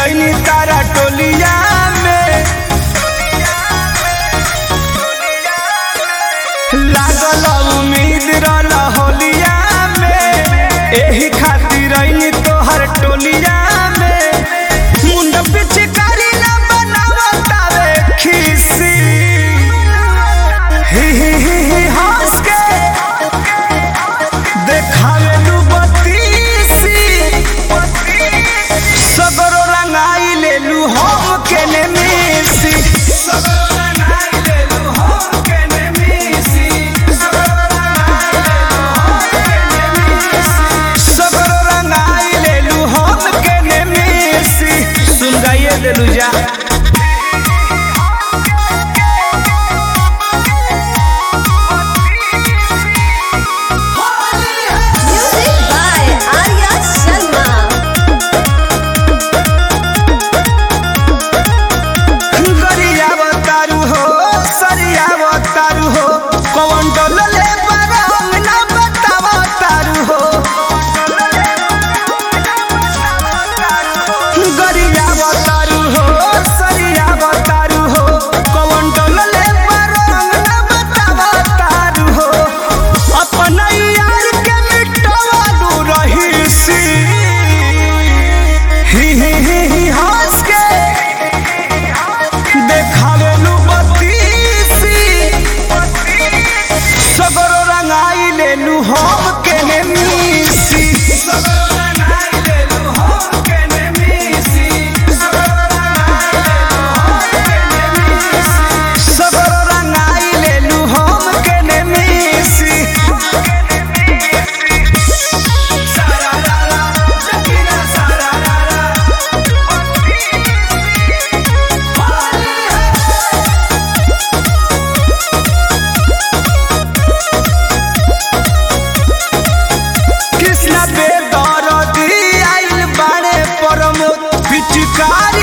रैनी तारा टोलिया में लागल उम्मीद रहल होलिया में एही खातिर रैनी तोहर टोलिया में मुंड पिचकारी ना बनावतावे खीसी ही ही ही ही हंस के देखावे लू बत्तीसी सगरो रंगाई ले लू हम के ने मिसी सगरो रंगाई ले लू हम के ने मिसी सगरो रंगाई ले लू हम के ने मिसी सुन गाइए देलू जा Music by Arya Sharma. गरिया बतारू हो सरिया बतारू हो कौन डोलले बरंग ना बतावा तारू हो गरिया बतारू हो सरिया बतारू हो कौन डोलले बरंग ना बतावा तारू हो अपन यार के मिटवालू रही सी ही ही ही ही हंस के देखावेलू बत्तीसी सगरो रंगाई लेलू हम के ने मिसी सगरो रंगाई लेलू हम के ने मिसी सगरो रंगाई लेलू हम के ने मिसी सारा रारा जकीरा सारा रारा कृष्णा बेदरदी आइल बाड़े परमोद पिचकार